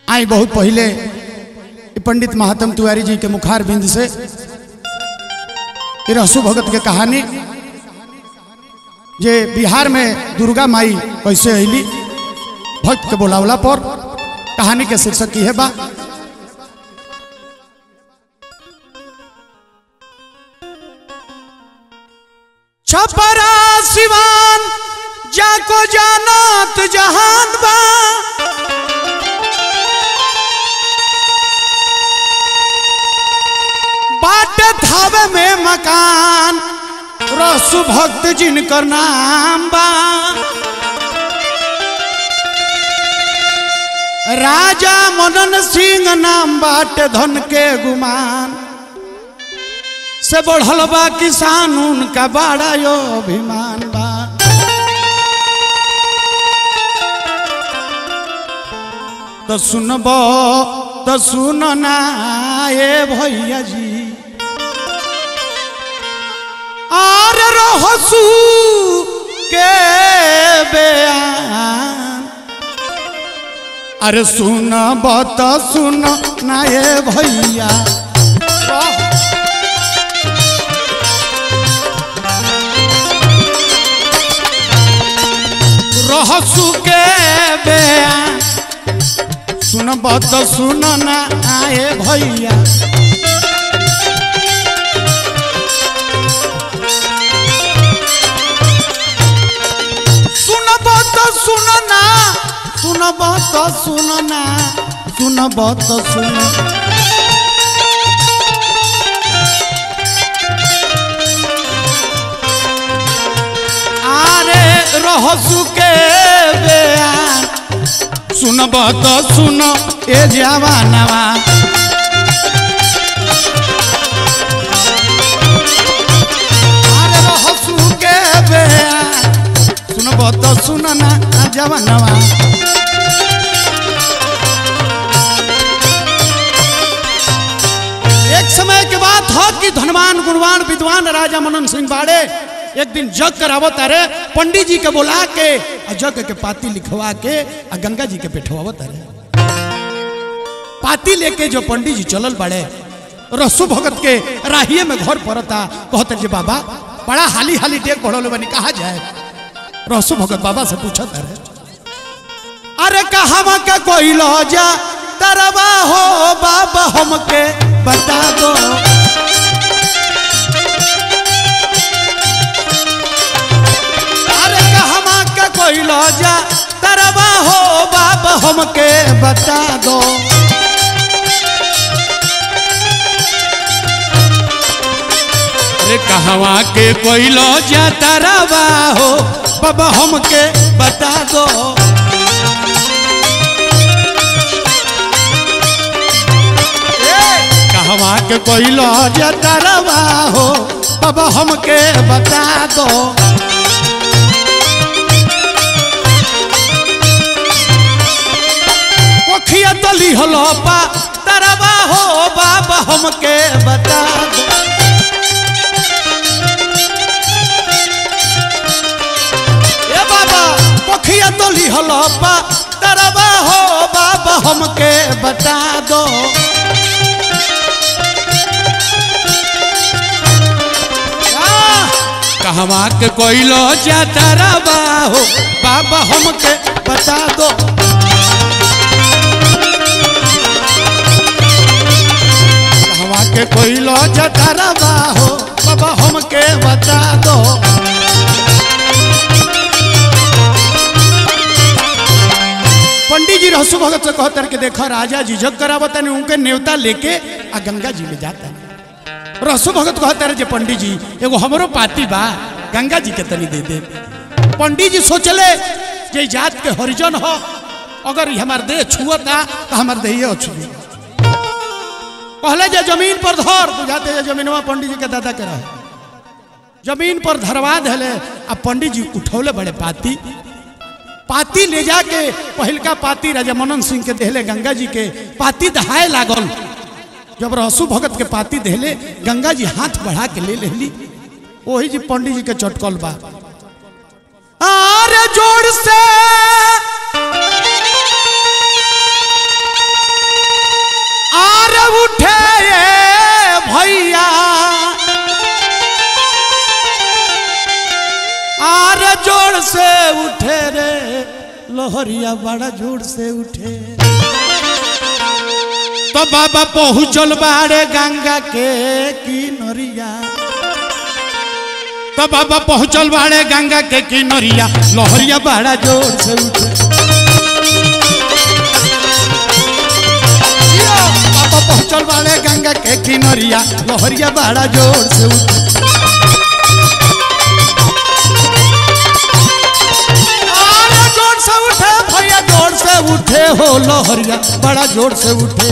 आई बहुत पहले ई पंडित महात्म तिवारी जी के मुखार बिंद से ये रहसु भगत के कहानी जे बिहार में दुर्गा माई कैसे अली भक्त के बोलावला पर कहानी के शीर्षक की है बा छपरा सिवान जाको जानत जहान बा बाट थावे में मकान रसु भक्त जिनकर नाम बा राजा मनन सिंह नाम बाट धन के गुमान से बढ़ल बा किसान उनका बड़ा यो अभिमान बा तो सुनबो तो सुन ना ए भैया जी आर रहसू के बयान अरे सुन बत सुन ना ए भैया रहसू के बयान सुन बत सुन ना आए भैया सुन बत सुन ना सुन बत सुन ना सुन बत सुन आरे रहसु के बयान सुनब तो सुन ए जवानवा अरे रहसु के बयान सुनब तो सुन ना जवानवा एक समय के बात हो कि धनवान गुणवान विद्वान राजा मनन सिंह बाड़े एक दिन जग करावत अरे पंडित जी के बुला के आ जग के पाती लिखवा के आ गंगा जी के बैठवावत अरे पाती लेके जो पंडित जी चलल बड़े रसु भगत के राहिए में घर पड़ता कहते जी बाबा बड़ा हाली हाली डेक बढ़ल बनी कहा जाए रसु भगत बाबा से पूछत अरे अरे कहावा का कोई लो जा तरवा हो बाबा हमके बता दो अरे कहवा का कोई लो जा तरवा हो बाबा हमके बता दो अरे कहवा के कोई लो जा तरवा हो बाबा हमके बता दो कहवा के कोई लो जा तरवा हो बाबा हमके बता दो पोखिया तली हलो पा तरवा हो बाबा हमके बता दो ए बाबा पोखिया तली हलो पा तरवा हो बाबा हमके बता दो कहवा के कोई लो जाता रवा हो बाबा हमके बता दो कहवा के कोई लो जाता रवा हो बाबा हमके बता दो पंडित जी रहसु भगत से कहतर के देखो राजा जी जग करावत नहीं उनके नेवता लेके आ गंगा जी में जाता रहसु भगत कहता रहे जे पंडित जी एगो हमरो पाती बा गंगा जी के तनी दे दे पंडित जी सोचले जे जात के हरिजन हो अगर ई हमार देह छुअता तो हमार देह छुए कहले जे जमीन पर धर बुझाते जे जमीनवा पंडित जी के दादा के रहे जमीन पर धरवा धले आ पंडित जी उठौले बड़े पाती पाती ले जाके पहिलका पाती राजा मनन सिंह के देहले गंगा जी के पाती दहाए लागल जब रहसु भगत के पाती देले गंगा जी हाथ बढ़ा के ले लेली वही जी पंडित जी के चटकल बा आरे जोड़ से उठे ये भैया आर जोर से उठे रे लोहरिया बड़ा जोर से उठे तो बाबा पहुँचल बाड़े गंगा के किनरिया तो बाबा पहुँचल बाड़े गंगा के किनरिया लोहरिया बड़ा जोर से उठे यो, बाबा पहुँचल बाड़े गंगा के किनरिया लोहरिया बड़ा जोर से उठे अरे जोर से उठे भैया जोर से उठे हो लोहरिया बड़ा जोर से उठे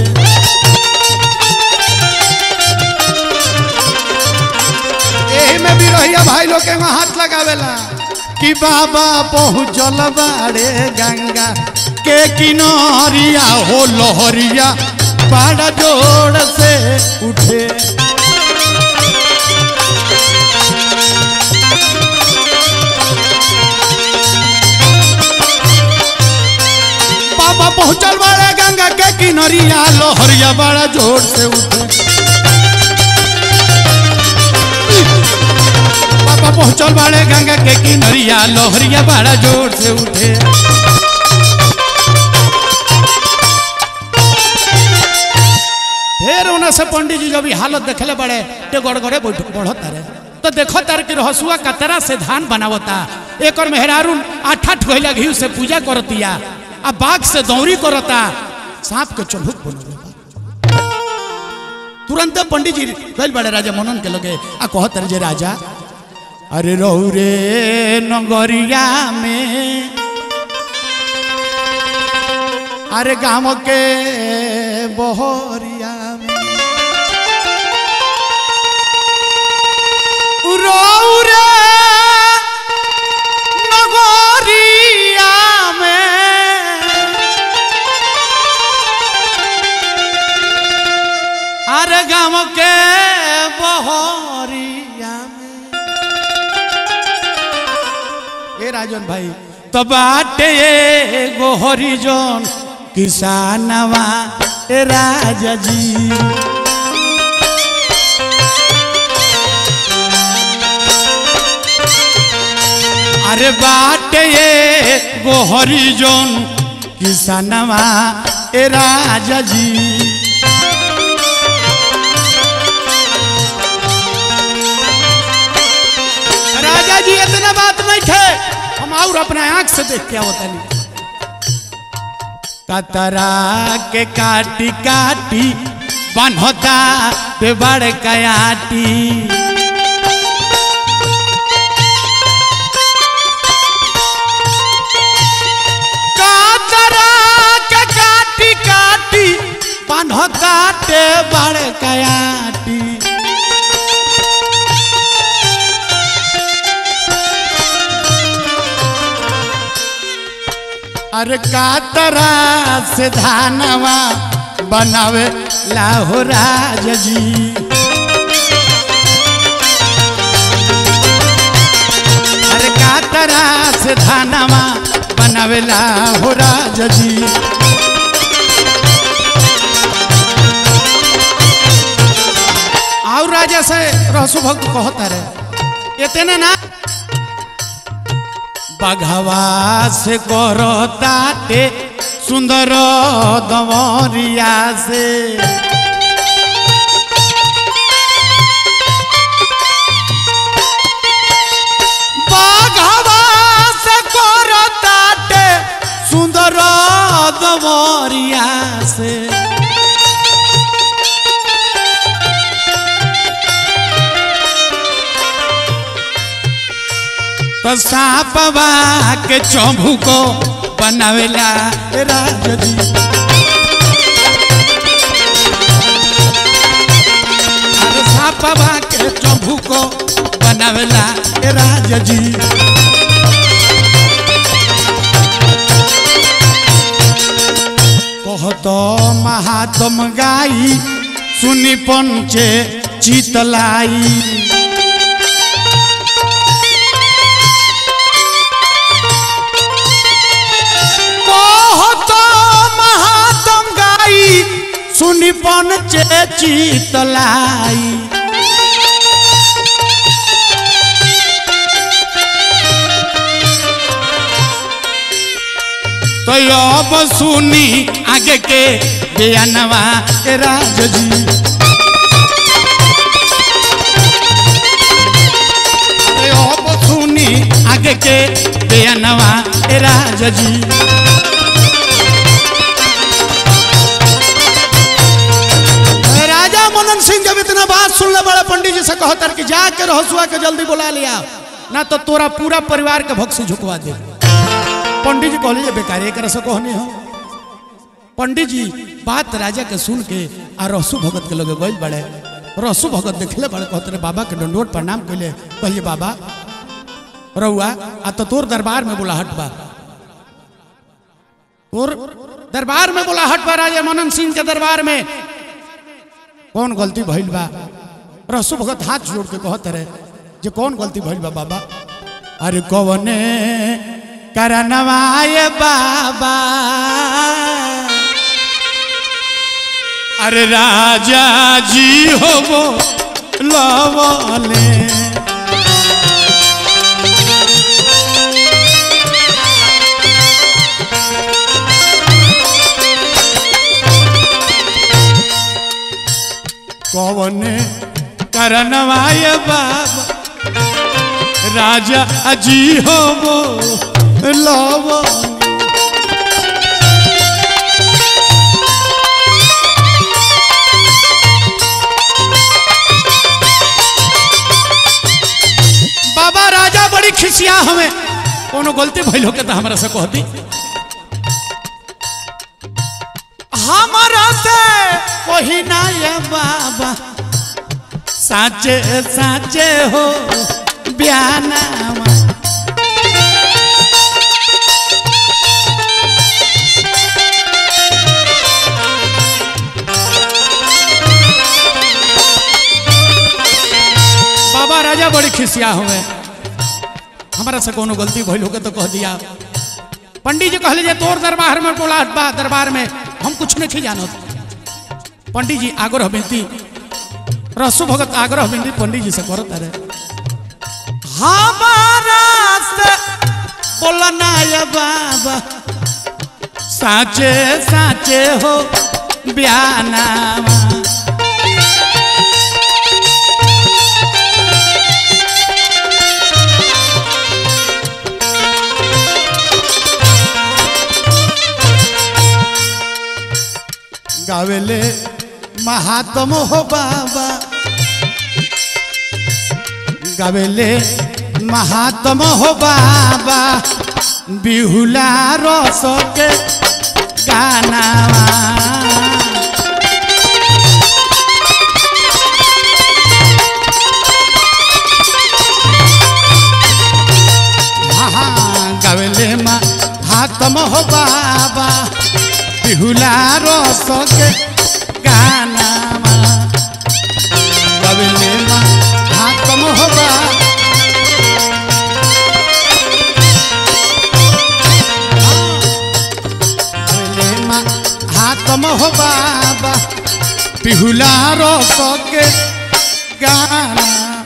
यही में भी रहिया भाई लोग के वहाँ हाथ लगावेला कि बाबा पहुँचल बाड़े गंगा के किनारिया हो लोहरिया बड़ा जोर से उठे बाबा पहुँचल बाड़े गंगा के किनारिया लोहरिया बड़ा जोर से उठे बाबा पहुँचल बाड़े गंगा के किनारिया लोहरिया बड़ा जोर से उठे फिर उन्हें से पंडित जी जब ई हालत देखले बड़े ते गड़गड़े बैठ बढ़त रे तो देखो तार के रहसुआ कतरा से धान बनावता एक और मेहरारून आठ आठ गहिला घी से पूजा करतिया आ बाघ से दौरी करता सांप के चढ़ुक बनल तुरंत पंडित जी गल बड़े राजा मनन के लगे आ कहत रहे जे राजा अरे रहू रे नगरिया में अरे गाँव के बहरिया में रहू रे नगरिया में अरे गाँव के बहरिया में ए राजन भाई तो बाटे एगो हरिजन किसानवा ए राजा जी अरे बाटे एगो हरिजन किसानवा ए राजा जी राजा जी इतना बात नहीं थे हम और अपना आंख से देख के आवत नहीं कतरा के काटी काटी बनता पे बड़ कयाटी कतरा के काटी काटी बनता पे बड़ कयाटी अरे कातरा से धानवा बनावे लाहो राज जी अरे कातरा से धानवा बनावे लाहो राज जी और राजा से रहसु भक्त कहता रहे इतने ना बघवा से करताटे सुंदर दमरिया से बघवा से करताटे सुंदर दमरिया से तो सांपवा के चौभू को बनावेला राज जी अरे सांपवा के चौभू को बनावेला राज जी कहतो महात्म गाई सुनी पंचे चितलाई कहत महात्म गाई सुनी पन चे चितलाई तो अब सुनी आगे के बयानवा ए राज जी अरे अब सुनी आगे के बयानवा ए राज जी राजा मनन सिंह जब इतना बात सुनले बड़ा पंडित जी से कहतर कि जाके रहसुआ के जल्दी बुला लिया ना तो तोरा पूरा परिवार के भक्त से झुकवा दे पंडित जी कहले जे बेकार एक से कहने हो पंडित जी बात राजा के सुन के आ रसु भगत के लगे गइल बड़े रसु भगत देखले बड़े कहते रे बाबा के दंडोत प्रणाम कइले कहलिए बाबा रहुआ आ तो तोर दरबार में बुलाहट बा तोर दरबार में बुलाहट बा राजा मनन सिंह के दरबार में कौन गलती भइल बा रसु भगत हाथ जोड़ के कहत रहे जे कौन गलती भइल बा बाबा अरे कवने करनवाए बाबा अरे राजा जी हो वो लवले कवने करनवाए बाबा राजा जी हो वो लवले बाबा राजा बड़ी खिसिया हमें कोनो गलती भइल हो के तो हमरा से कहती हमारा से कोई ना ये बाबा साचे साचे हो बयानावा बाबा राजा बड़ी खिसिया हुए हमारा से कोनो गलती भइल होके तो कह दिया पंडित जी कहले जे तोर दरबार में बोला बा दरबार में हम कुछ नहीं जानत पंडित जी आग्रह बिनती रसु भगत आग्रह बिनती पंडित जी से करत रहे हमारा से बोलना ये बाबा साचे साचे हो बयानावा गावेले महात्म हो बाबा गावेले महात्म हो बाबा बिहुला रस के गानावा हाँ, गावेले महात्म हो बाबा बिहुला रस के गानावा गावेले महात्म हो बाबा हाथम हो बाबा पिहुला रस के गाना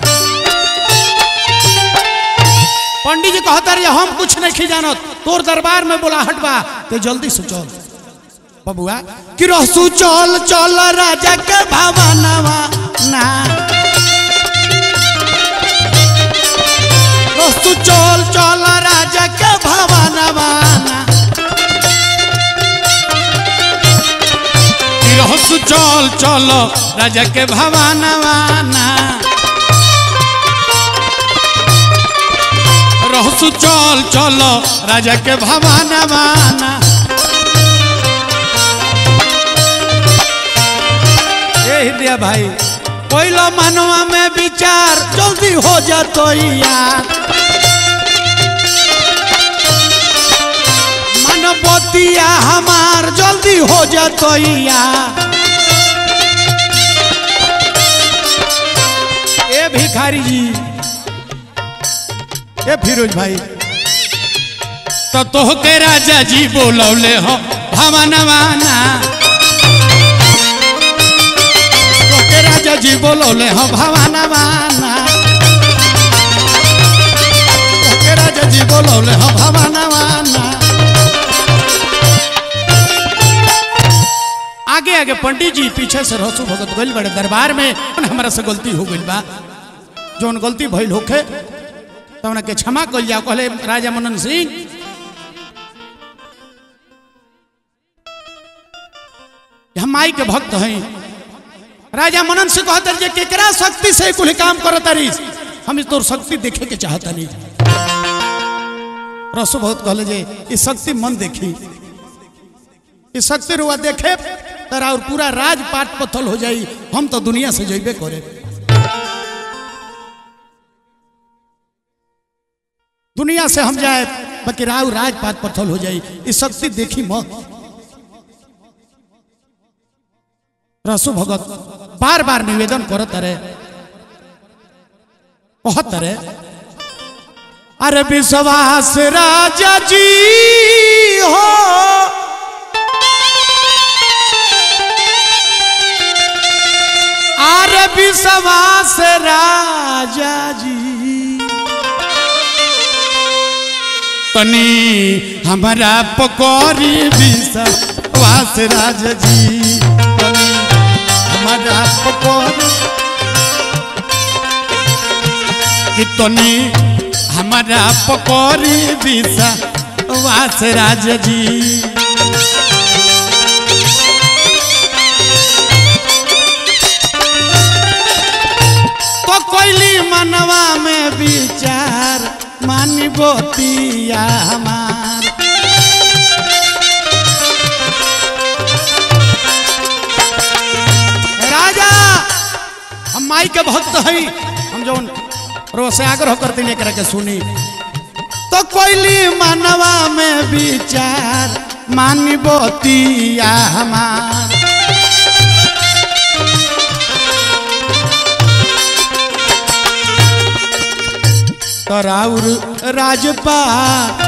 पंडित जी कहता रहे हम कुछ नहीं जानत तोर दरबार में बोलाहट बा तो जल्दी से चल बबुआ कि रहसू चल चल राजा के भावनावा ना रहसू चल चल राजा के भावनावा ना रहसु चल चल राजा के भवानवाना रहसु चल चल राजा के भवानवाना ए हृदय भाई पहिलो मनवा में विचार जल्दी हो जातो यार मनबतिया हमार जल्दी हो जातो यार ए भिखारी जी ए फिरोज भाई तो तोह के राजा जी बोलौले हो भवनवाना बोलौले हो भवाना बाना के राजा जी बोलौले हो भवाना बाना आगे आगे पंडित जी पीछे से रसू भगत गइल बड़े दरबार में हमारा से गलती हो गइल बा जौन गलती भइल होखे तो उन्हें के क्षमा कल जाओ कहले राजा मनन सिंह हम माई के भक्त हैं राजा मनन सिंह कहते जे केकरा शक्ति से कुल काम करत रही हम इस तोर शक्ति देखे के चाहता नहीं रसो बहुत कहले जे ये शक्ति मन देखी ये शक्ति रुआ देखे तरा और पूरा राज पाट पथल हो जाई हम तो दुनिया से जइबे करे दुनिया से हम जाए बाकी राव राजपात पथल हो जाई ये शक्ति देखी मत रसु भगत बार बार निवेदन करत रहे कहत रहे अरे विश्वास राजा जी हो अरे विश्वास राजा जी तनी हमारा पकौड़ी विश्वास राज जी तनी हमारा पकौड़ी कि तनी हमारा पकौड़ी विश्वास राज जी तो कोयली मनवा में विचार मानी बोतिया हमार राजा हम माई के भक्त हई हम जौन रोसे आग्रह करते नहीं करे के सुनी तो कोयली मनवा में विचार मानी बोतिया हमार तराउर राजपाल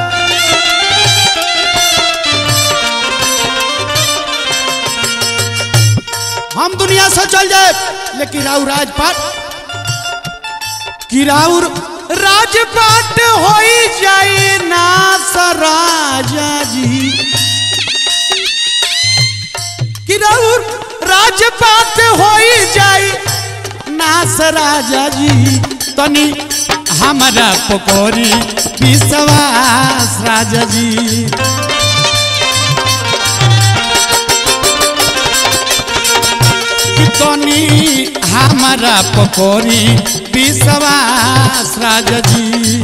हम दुनिया से चल जाए लेकिन राउर राजपाट कि राउर राजपाट हो जाए ना राजा जी कि राउर राजपाट हो जाए नास राजा जी तनी हमारा पकौड़ी विश्वास राजा जी कि तनी हमारा पकौड़ी विश्वास राजा जी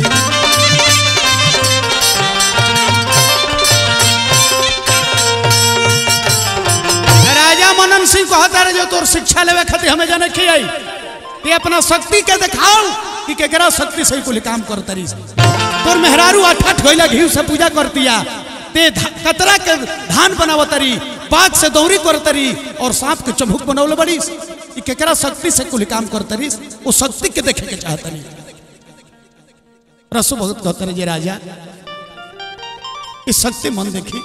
राजा मनन सिंह कहता रहे जो तोर शिक्षा लेवे खातिर हमें जाने की आई ये अपना शक्ति के दिखाओ कि केकरा शक्ति से कुल काम कर तरी तोर मेहरारू अठठ होइला घी से पूजा करतिया ते धा- कतरा के धान बनाव तरी बाघ से दौरी कर तरी और सांप के चमुक बनौले बड़ी कि केकरा शक्ति से कुल काम कर तरी वो शक्ति के देखे के चाहतनी रसो बहुत कहते रहे जे राजा इस शक्ति मन देखी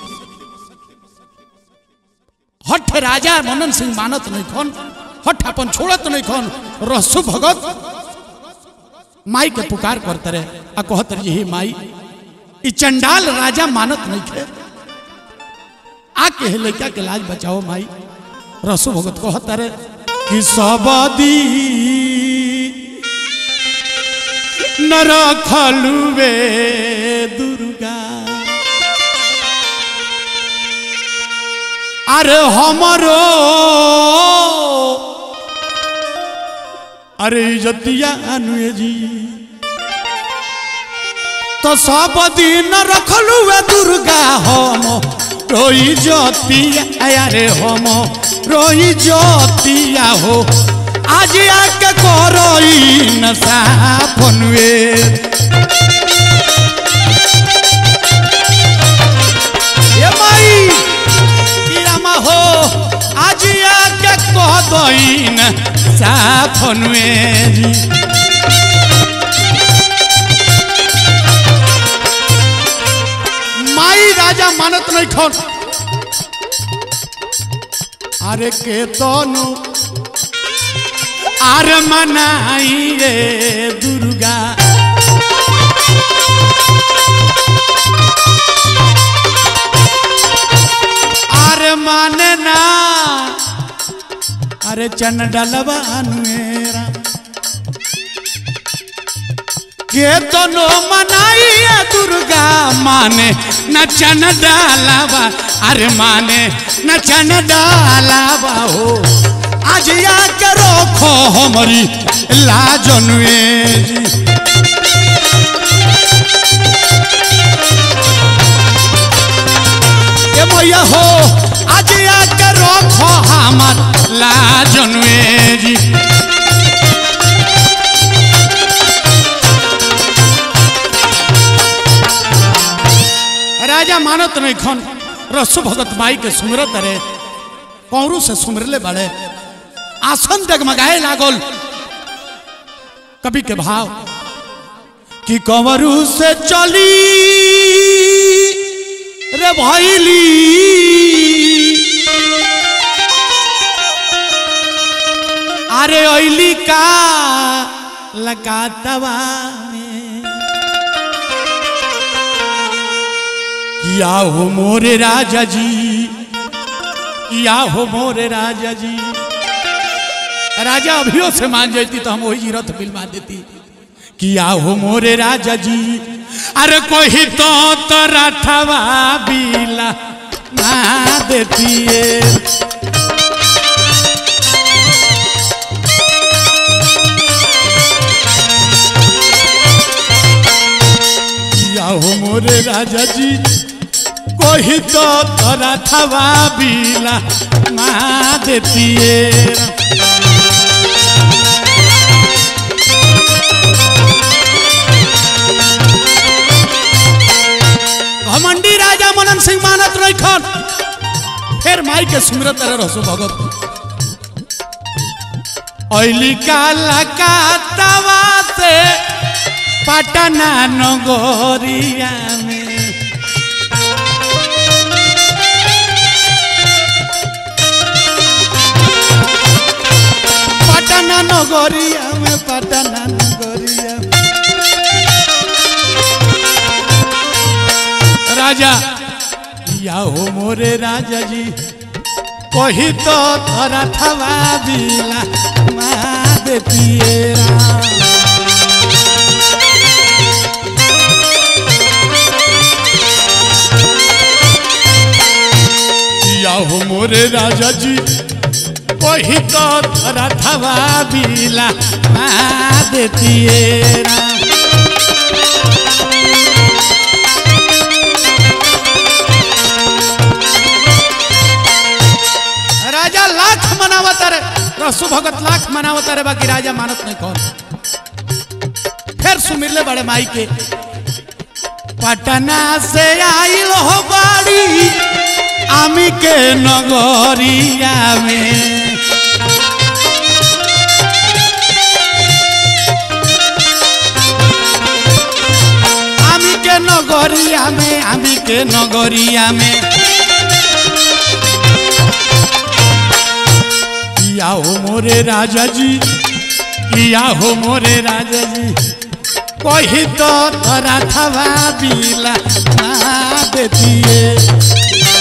हठ राजा मनन सिंह मानत नहीं खन हठ अपन छोड़त नहीं खन रसु भगत माई के पुकार करते रहे आ कहत रहे हे माई ई चंडाल राजा मानत नहीं खे आके हे लड़का के लाज बचाओ माई रसु भगत कहत रहे कि सबदी न रखलुवे दुर्गा अरे हमरो अरे इज्जतिया अनुए जी तो सब दिन रखलू है दुर्गा हम रोई ज्योतिया अरे हम रोई ज्योतिया हो आज आके करोई नशा फनुए ये माई किरामा हो आज आके कह दईन साफनुए जी माई राजा मानत नहीं खन अरे के तनु आर मनाई रे दुर्गा अरे माने ना अरे चन डलवा अनुरा के तो नो मनाई है दुर्गा माने न चन डालावा अरे माने न चन डालावा हो आज या करो खो हमारी लाजनुए जी ए मैया हो आज आके रखो हमार लाजनवे जी राजा मानत नहीं खन रसु भगत माई के सुमरत रे कौरू से सुमरले बड़े आसन डगमगाए लागल कवि के भाव कि कंवरू से चली रे भैली अरे ऐली का लगातवा में किया हो मोरे राजा जी किया हो मोरे राजा जी राजा अभियो से मान जाती तो हम वही रथ फिल्मा देती किया हो मोरे राजा जी अरे कोई तो तोरा ठवा बीला ना देतिए किया हो मोरे राजा जी कोई तो तोरा ठवा बीला ना देतिए घमंडी राजा मनन सिंह मानत रही खन फिर माई के सुमरत रहे रसो भगत ऐली काला कातवा से पटना नगोरिया में पटना नगोरिया में पटना नगोरिया में राजा या हो मोरे राजा जी कही तो तोरा थवा बिला माँ देतिए या हो मोरे राजा जी कही तो तोरा थवा बिला माँ देतिए राजा लाख मनावत रे रसु भगत लाख मनावत रे बाकी राजा मानत नहीं कौन फिर सुमिरले बड़े माई के पटना से आइल हो बाड़ी आमी के नगरिया में आमी के नगरिया में आमी के नगरिया में किया हो मोरे राजा जी किया हो मोरे राजा जी कही तो तोरा थवा बिला ना देतिए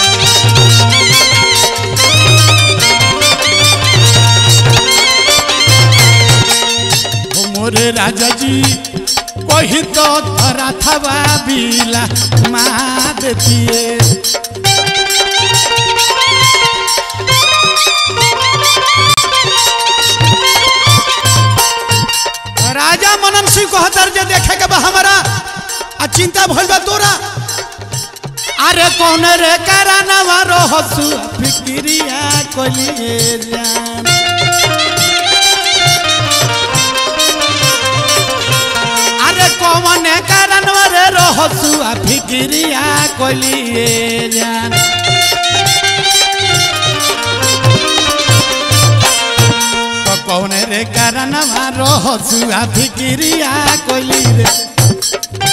हो मोरे राजा जी कही तो तोरा थवा बिला मा देतिए राजा मनन सिंह को हतर जे देखे के बा हमारा आ चिंता भइल बा तोरा अरे कौन रे करानवा रहसु फिक्रिया कोलिए जान अरे कौन करानवा रे रहसु फिक्रिया कोलिए जान तो कौन रे करानवा रहसु फिक्रिया कोली रे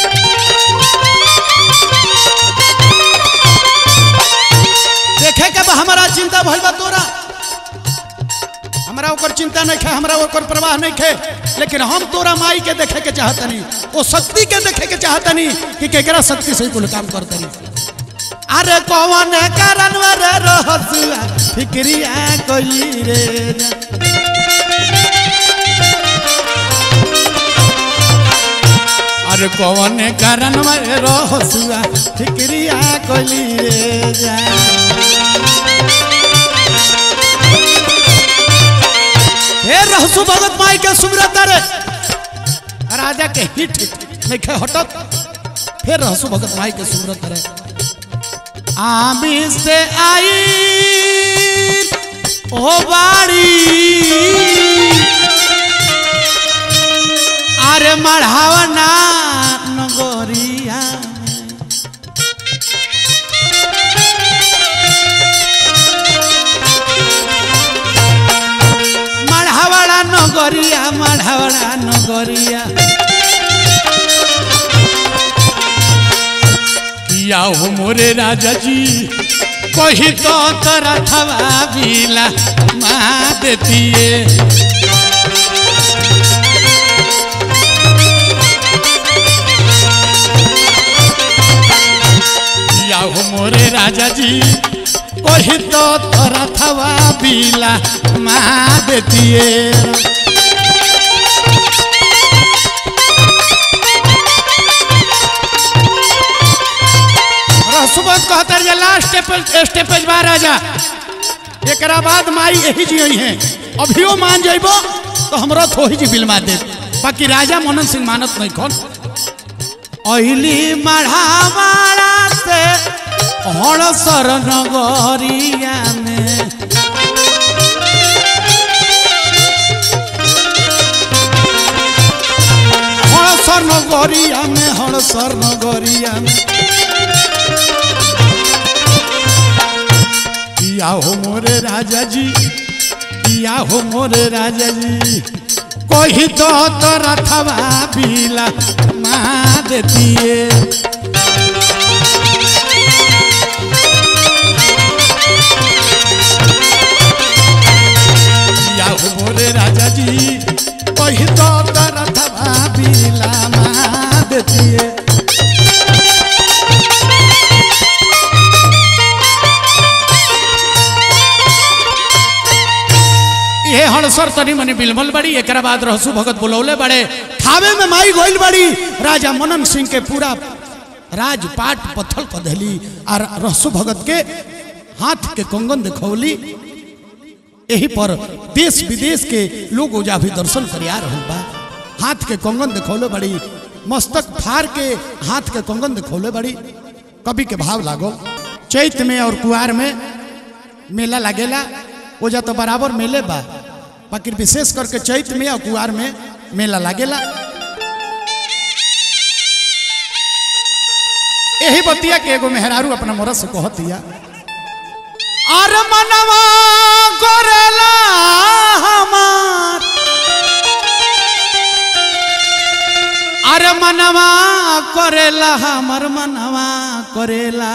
देखे के बा हमारा चिंता भइल बा तोरा हमरा ओकर चिंता नहीं खे हमरा ओकर प्रवाह नहीं खे लेकिन हम तोरा माई के देखे के चाहतनी वो शक्ति के देखे के चाहतनी कि केकरा शक्ति से कुल काम करतनी अरे कौन कारण रे रहसुआ फिक्रिया कोई रे अरे कौन कारण रे रहसुआ फिक्रिया कोई रे जा हे रहसु भगत माई के सुमरत रे राजा के हिट नहीं खे हटत फिर रहसु भगत माई के सुमरत रे आमी से आई ओ बाड़ी अरे मढ़ावना नगोरिया मढ़ावड़ा नगरिया मढ़ावड़ा नगरिया किया हो मोरे राजा जी कही तो तोरा थवा बिला माँ देतिए किया हो मोरे राजा जी कही तो तोरा थवा बिला माँ देतिए रसुबत कहतर जे लास्ट स्टेपेज बा राजा एकरा बाद माई यही जी है अभियो मान जइबो तो हमरा थोही जी बिलमा दे बाकी राजा मनन सिंह मानत नहीं कौन अहिली मढ़ावाड़ा से हड़सर नगरिया में हड़सर नगरिया में हड़सर नगरिया में किया हो मोरे राजा जी किया हो मोरे राजा जी कोई तो तो रथवा पीला माँ देतिए किया हो मोरे राजा जी कोई तो तो रथवा पीला माँ देतिए ये हड़सर तनी मनी बिलमल बड़ी एकरा बाद रहसु भगत बुलौले बड़े थावे में माई गोइल बड़ी राजा मनन सिंह के पूरा राजपाट पत्थल कर देली और रहसु भगत के हाथ के कंगन दिखौली यही पर देश विदेश के लोग ओजा भी दर्शन करे आ रहल बा हाथ के कंगन दिखौले बड़ी मस्तक फाड़ के हाथ के कंगन दिखौले बड़ी कवि के भाव लागो चैत में और कुआर में मेला लागेला ओजा तो बराबर मेले बा बाकी विशेष करके चैत में और कुआर में मेला लागेला यही बतिया के एगो मेहरारू अपना मोरस से कहतिया अरे मनवा करेला हमार अरे मनवा करेला हमर मनवा करेला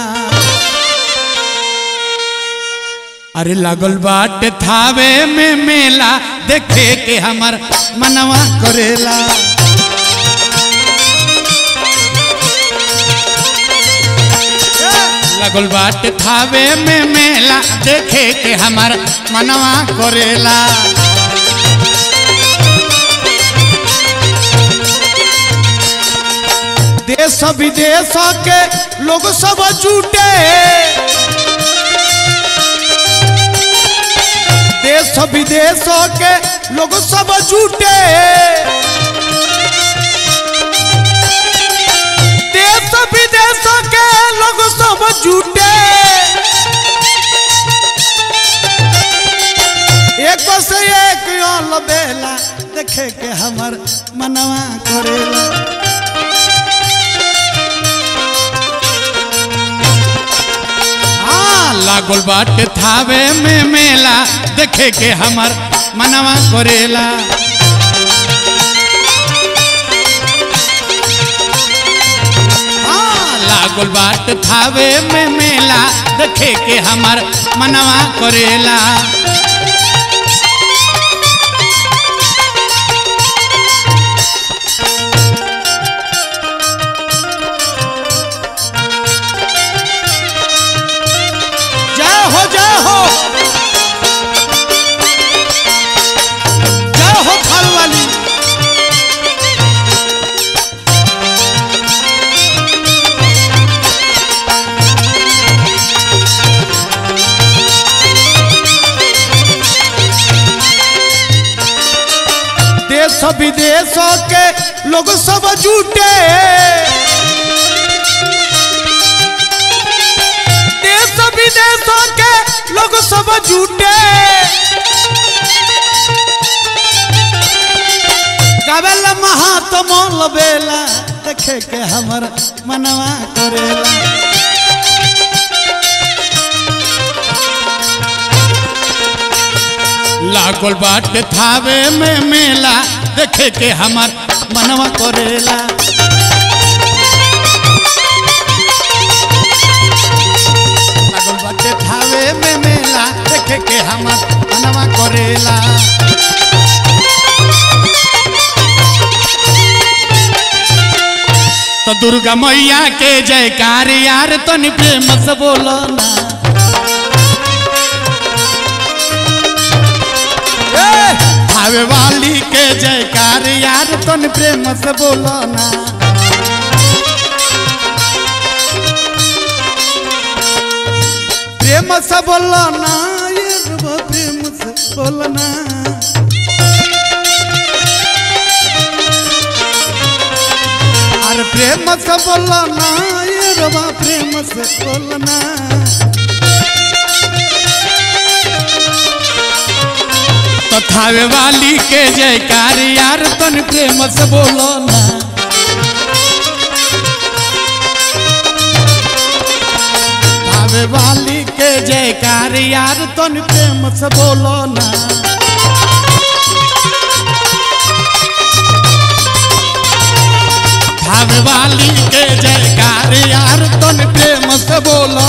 अरे लगल बाट थावे में मेला देखे के हमर मनवा करेला लगल बाट थावे में मेला देखे के हमर मनवा करेला देश विदेश के लोग सब जुटे देश विदेश के लोग सब जुटे देश विदेश के लोग सब जुटे एक से एक अल बेला देखे के हमर मनवा करेला हाँ, लागल बाटे थावे में मेला देखे के हमर मनवा करेला हाँ, लागल बाट थावे में मेला देखे के हमर मनवा करेला विदेशों के लोग सब जुटे देश विदेशों के लोग सब जुटे गावेल महात्मा लबेला देखे के हमर मनवा करेला लागल बाटे थावे में मेला देखे के हमर मनवा करेला लागल बाटे थावे में मेला देखे के हमर मनवा करेला तो दुर्गा मैया के जयकार यार तनी प्रेम से बोलो ना ए, भावे वाली के जयकार यार तन प्रेम से बोलो ना प्रेम से बोलो ना यार वो प्रेम से बोलो ना अरे प्रेम से बोलो ना यार वो प्रेम से बोलो ना तथावे वाली के जयकार यार तन प्रेम से बोलो ना थावे वाली के जयकार यार तन प्रेम से बोलो ना थावे वाली के जयकार यार तन प्रेम से बोलो